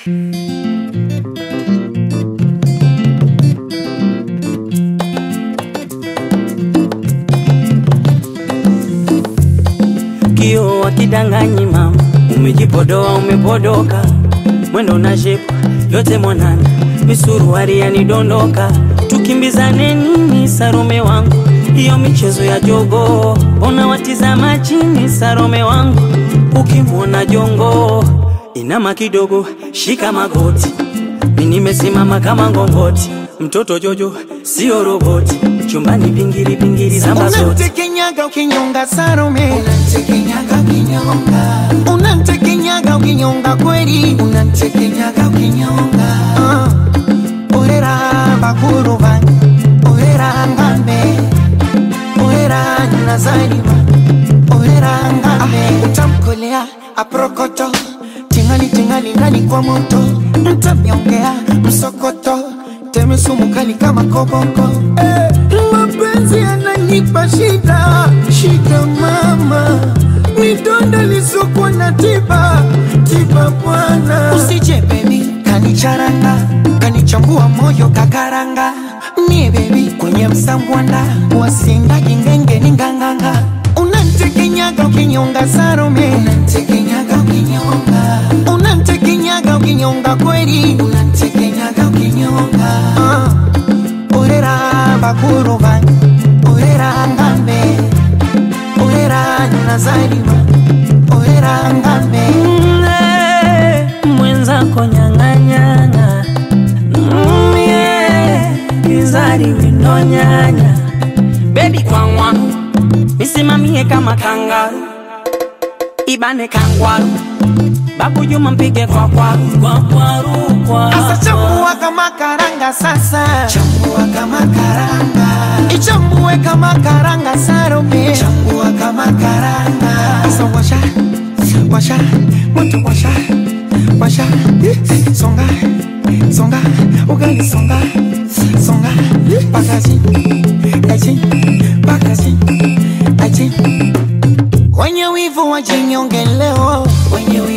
Kio wakidanganyi mama, umejipodoa umepodoka, mwendo na shepu yote mwanana, misuruari yanidondoka, tukimbizane nini Sarome wangu, hiyo michezo ya jogo, ona watizama chini Sarome wangu, ukimwona jongo inama kidogo, shika magoti, mi nimesimama kama ngongoti, mtoto Jojo sio roboti, chumbani pingili pingili zamba zote Unamtekenyaga ukinyonga Salome, Unamtekenyaga ukinyonga, unamtekenyaga ukinyonga kweli, unamtekenyaga ukinyonga, Ah, orera bakuru bange, orera ngambe, orera nazarima, orera ngambe, utamkolea aprokoto, tingali tingali ndani kwa moto, mtamnyongea msokoto, teme sumu kali kama koboko, eh, mapenzi yananipa shida, shida mama, midonda lisokwa na tiba, tiba bwana, usije baby kanicharanga kanichambua moyo kakaranga nie bebi kwenye msambwanda wasindagi ngenge ni nganganga unantekenyaga ukinyonga sarome unamtekenyaga ukinyonga, unantekenyaga ukinyonga kweli unamtekenyaga ukinyonga, Ah, orera bakuru bange orera ngambe orera nazarima orera ngambe Mm, mwenzako nyang'anyana Mm, yeah, kizari winonyanya bebi kwangwaru misimamie kama kangaru ibane kangwaru babu juma mpige kwa kwaru kwa kwaru kwa Asa chambua kama karanga sasa chambua kama karanga, ichambue kama karanga sarome chambua kama karanga, Asa washa washa moto washa washa songa songa ugali songa songa pakaji aji pakaji aji wenye wivu wajinyonge leo wenye